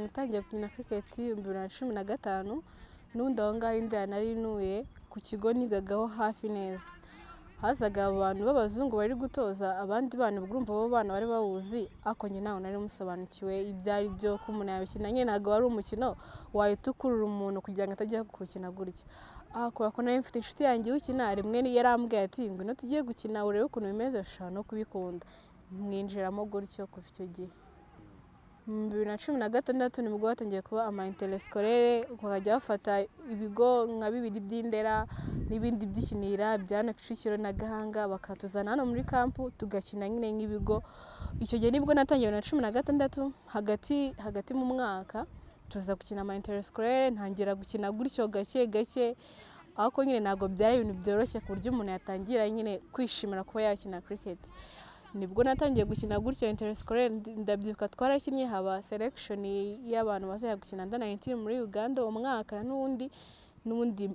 natangiye gukina kiriketi ibihumbi bibiri na cumi na gatanu n'ubundi aho ngaho inda nari ntuye ku kigo nigagaho hafi neza hazaga abantu b'abazungu bari gutoza abandi bana ubwo urumva abo bana bari bawuzi ariko njye ntabwo nari musobanukiwe ibyo ari byo ko umuntu yabikina nyine ntabwo wari umukino wahita ukurura umuntu kugira ngo atajya kuwukina gutya aha kubera ko nari mfite inshuti yanjye iwukina rimwe yarambwiye ati ngwino tugiye gukina urebe ukuntu bimeze ushobora no kubikunda mwinjiramo gutyo kuva icyo gihe mu bibiri na cumi na gatandatu nibwo hatangiye kuba ama interesikorere bakajya bafata ibigo nka bibiri by'indera n'ibindi by'ikinira bya kicukiro na gahanga bakatuzana hano muri kampu tugakina nyine nk'ibigo icyo gihe nibwo natangiye na cumi na gatandatu hagati hagati mu mwaka tuza gukina ama interesikorere ntangira gukina gutyo gake gake ariko nyine ntabwo byari ibintu byoroshye ku buryo umuntu yatangira nyine kwishimira kuba yakina kiriketi nibwo natangiye gukina gutyo interesikorere ndabyibuka twarakinnye haba selekishoni y'abantu bazajya gukina anda nayintini muri uganda uwo mwaka n'ubundi n'ubundi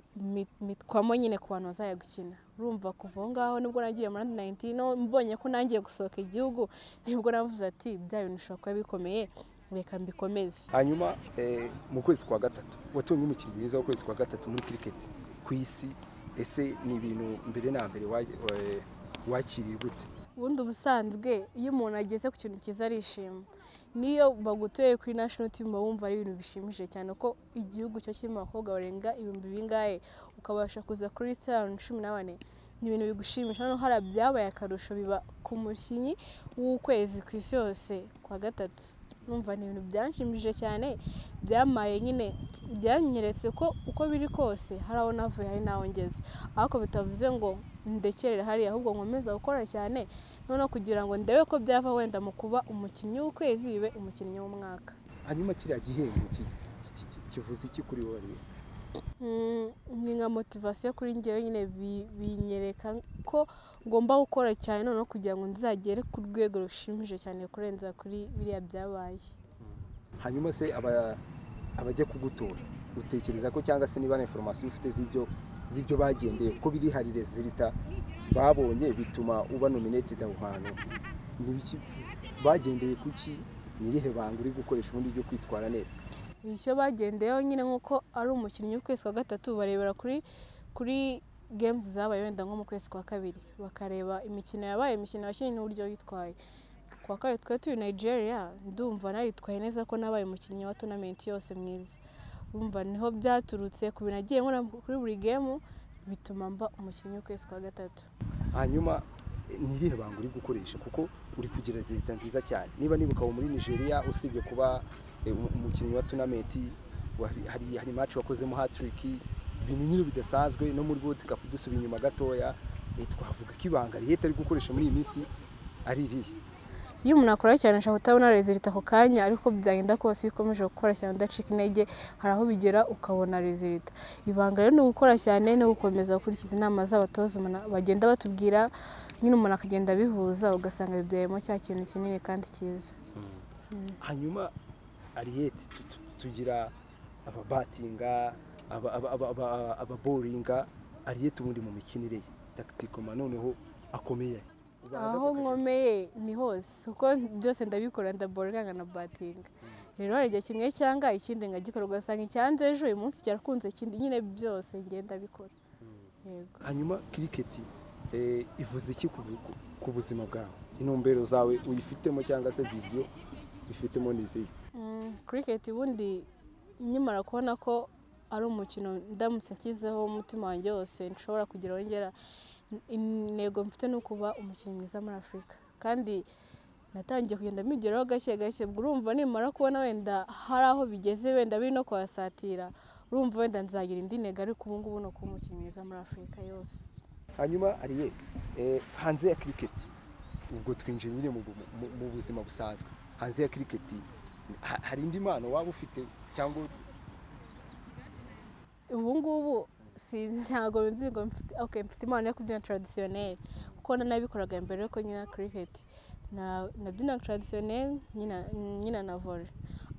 mitwamo nyine ku bantu bazajya gukina urumva kuva aho ngaho nibwo nagiye muri andi nayintini mbonye ko nangiye gusohoka igihugu nibwo navuze ati bya bintu bishobora kuba bikomeye reka mbikomeze hanyuma mu kwezi kwa gatatu watunye umukinnyi mwiza w'ukwezi kwa gatatu muri kiriketi ku isi ese ni ibintu mbere na mbere wakiriye gute ubundi ubusanzwe iyo umuntu ageze ku kintu cyiza arishima niyo bagutuye kuri national team uba wumva ari ibintu bishimije cyane ko igihugu cyo kirimo abakobwa barenga ibihumbi bingahe ukabasha kuza kuri sitani cumi na bane ni ibintu bigushimisha hano hari byabaye akarusho biba ku mukinnyi w'ukwezi ku isi yose kwa gatatu numva ni ibintu byanshimishije cyane byamaye nyine byanyeretse ko uko biri kose hari aho navuye hari n'aho ngeze ariko bitavuze ngo ndekere hariya ahubwo nkomeza gukora cyane noneho kugira ngo ndebe ko byava wenda mu kuba umukinnyi w'ukwezi bibe umukinnyi w'umwaka hanyuma kiriya gihembo kivuze iki kuri wowe ni nka motivasiyo kuri ngewe nyine binyereka ko ngomba gukora cyane noneho kugira ngo nzagere ku rwego rushimije cyane kurenza kuri biriya byabaye hanyuma se abajya kugutora utekereza ko cyangwa se niba na inforomasiyo ufite z'ibyo z'ibyo bagendeye ko biri hari rezilita babonye bituma uba nominetida aho hantu bagendeye kuki n'irihe banga uri gukoresha ubundi ryo kwitwara neza icyo bagendeyeho nyine nk'uko ari umukinnyi w'ukwezi kwa gatatu barebera kuri kuri gemuzi zabaye wenda nko mu kwezi kwa kabiri bakareba imikino yabaye imikino yakinnye n'uburyo yitwaye kwa kabiri twari turi nigeria ndumva naritwaye neza ko nabaye umukinnyi wa tonamenti yose mwiza bumva niho byaturutse ku bintu agiye nkora kuri buri gemu bituma mba umukinnyi w'ukwezi kwa gatatu hanyuma ntirihe banga uri gukoresha kuko uri kugira leta nziza cyane niba nibuka ubu muri nigeria usibye kuba umukinnyi wa tunameti hari maci wakozemo hatiriki ibintu nyine bidasanzwe no muri wodi kapu dusubiye inyuma gatoya twavuga ko ibanga leta ari gukoresha muri iyi minsi ari irihe iyo umuntu akora cyane ashobora kutabona rezilita ako kanya ariko byagenda kose iyo ukomeje gukora cyane udacika intege hari aho bigera ukabona rezilita ibanga rero ni ugukora cyane no gukomeza gukurikiza inama z'abatoza bagenda batubwira nyine umuntu akagenda abihuza ugasanga bibyayemo cya kintu kinini kandi cyiza hanyuma ariyeti tugira ababatinga ababoringa ariyeti ubundi mu mikinire ye takitikoma noneho akomeye aho nkomeye ni hose kuko byose ndabikora ndaboraga na batinga rero hari igihe kimwe cyangwa ikindi nkagikora ugasanga icyanze ejo uyu munsi cyarakunze ikindi nyine byose ngenda bikora hanyuma kiriketi ivuze iki ku buzima bwawe intumbero zawe uyifitemo cyangwa se viziyo uyifitemo n'izihe kiriketi ubundi nyimara kubona ko ari umukino ndamutse nshyizeho umutima wanjye wose nshobora kugira wongera intego mfite ni ukuba umukinnyi mwiza muri afurika kandi natangiye kugenda mbigeraho gake gake ubwo urumva nimara kubona wenda hari aho bigeze wenda biri no kuhasatira urumva wenda nzagira indi ntego ariko ubu ngubu ni ukuba umukinnyi mwiza muri afurika yose hanyuma ariye hanze ya kiriketi ubwo twinjiye nyine mu buzima busanzwe hanze ya kiriketi hari indi mpano waba ufite cyangwa ubu ngubu ntabwo nzi ngo mfite impano yo kubyina taradisiyoneri kuko nabikoraga mbere yuko nyina kiriketi nabyina taradisiyoneri nyina na vore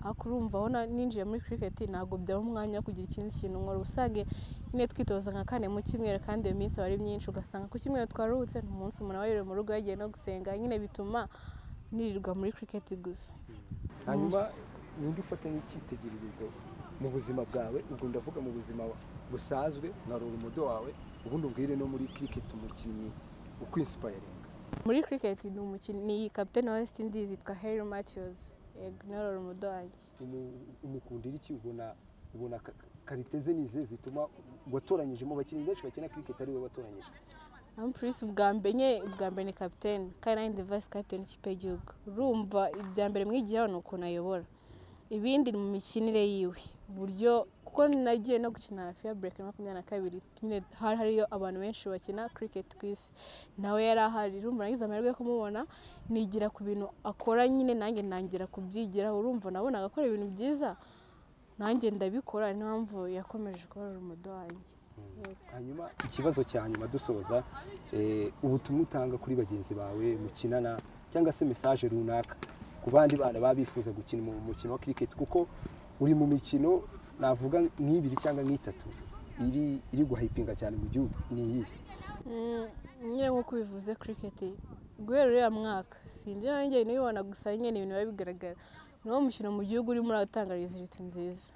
ariko urumva aho ninjiye muri kiriketi ntabwo byaba umwanya wo kugira ikindi kintu nkora usange nyine twitoza nka kane mu cyumweru kandi iyo minsi aba ari myinshi ugasanga ku cyumweru twaruhutse umunsi umuntu aba yiriwe mu rugo yagiye no gusenga nyine bituma nirirwa muri kiriketi gusa hanyuma ninde ufata nk'icyitegererezo mu buzima bwawe ubwo ndavuga mu buzima busanzwe nka umudo wawe ubundi ubwire no muri kiriketi umukinnyi ukwispayiringa muri kiriketi ni umukinnyi ni kapitene wa wesiti indizi yitwa heri matiyuzi yego norora umudo wanjye umukundira iki ubona ubona karite ze ni izihe zituma watoranyijemo abakinnyi benshi bakina kiriketi ari we watoranyije ampurisi ubwa mbere nye ubwa mbere ni kapitene kandi nanjye ndi vayisi kapitene ikipe y'igihugu urumva ibya mbere mwigira ni ukuntu ayobora ibindi ni mu mikinire yiwe uburyo kuko nagiye no gukina hafi ya bureka makumyabiri na kabiri nyine hari hariyo abantu benshi bakina kiriketi ku isi nawe yari ahari urumva nagize amahirwe yo kumubona nigira ku bintu akora nyine nanjye nangira kubyigira urumva nabonaga akora ibintu byiza nanjye ndabikora niyo mpamvu yakomeje kubarura umudo wanjye hanyuma ikibazo cya nyuma dusoza eh, ubutumwa utanga kuri bagenzi bawe mukinana cyangwa se mesaje runaka ku bandi bana baba bifuza gukina mu mukino wa kiriketi kuko uri mu mikino navuga nk'ibiri cyangwa nk'itatu iri iri guhayipinga cyane mu gihugu ni iyihe Mm, nyine nk'uko ubivuze kiriketi guhera uriya mwaka sinzi niba nanjye nibibona gusa nyine ni ibintu biba bigaragara ni wo mukino mu gihugu urimo uratanga riziti nziza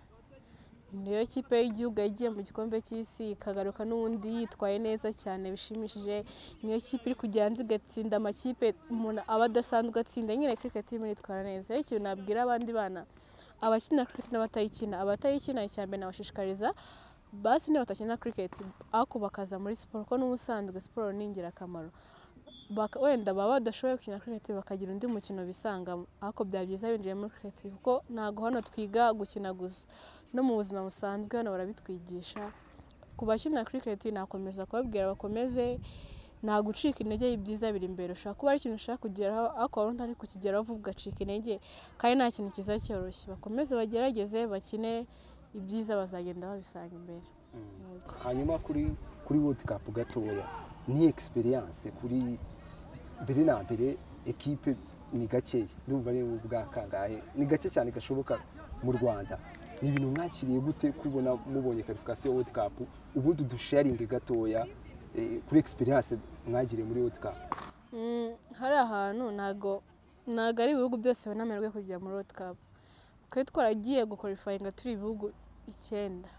niyo kipe y'igihugu yagiye mu gikombe cy'isi ikagaruka n'ubundi yitwaye neza cyane bishimishije niyo kipe iri kujya hanze igatsinda amakipe umuntu aba adasanzwe atsinda nyine kiriketi irimo iritwara neza rero ikintu nabwira abandi bana abakina kiriketi n'abatayikina abatayikina icya mbere nabashishikariza basi niba batakina kiriketi ariko bakaza muri siporo kuko n'ubusanzwe siporo ni ingirakamaro Baka- wenda baba badashoboye gukina kiriketi bakagira undi mukino bisangamo ariko byaba byiza binjiye muri kiriketi kuko ntabwo hano twiga gukina gusa no mu buzima busanzwe hano barabitwigisha ku bakina kiriketi nakomeza kubabwira bakomeze nta gucika intege ibyiza biri imbere ushobora kuba ari ikintu ushaka kugeraho ariko waba utari kukigeraho vuba ugacika intege kandi nta kintu kiza cyoroshye bakomeze bagerageze bakine ibyiza bazagenda babisanga imbere Yego. hanyuma kuri kuri wodi kapu gatoya ni egisperiyanse kuri mbere na mbere ekipe ni gakeya ndumva ni ubwa kangahe ni gake cyane gashoboka mu rwanda ni ibintu mwakiriye gute kubona mubonye karifikasiyo ya wodi kapu ubundi udusharingi gatoya eh, kuri egisperiyanse mwagiriye muri wodi kapu Mm, hari ahantu ntago ntago ari ibihugu byose babona amahirwe yo kujya muri world cup twari twaragiye gukorifayinga turi ibihugu icyenda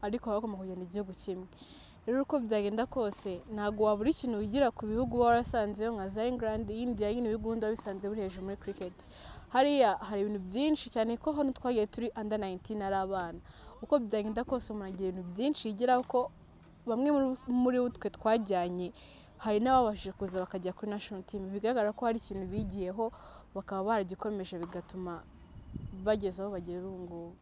ariko hagomba kugenda igihugu kimwe rero uko byagenda kose ntago wabura ikintu wigira ku bihugu uba warasanzeyo nka za england india nyine ibihugu wenda biba bisanzwe biri hejuru muri cricket hariya hari ibintu byinshi cyane ko hano twagiye turi under 19 ari abana uko byagenda kose umuntu agira ibintu byinshi yigiraho ko bamwe muri- muri bo twe twajyanye hari n'ababashije kuza bakajya kuri national team bigaragara ko hari ikintu bigiyeho bakaba baragikomeje bigatuma bageze aho bagera ubu ngubu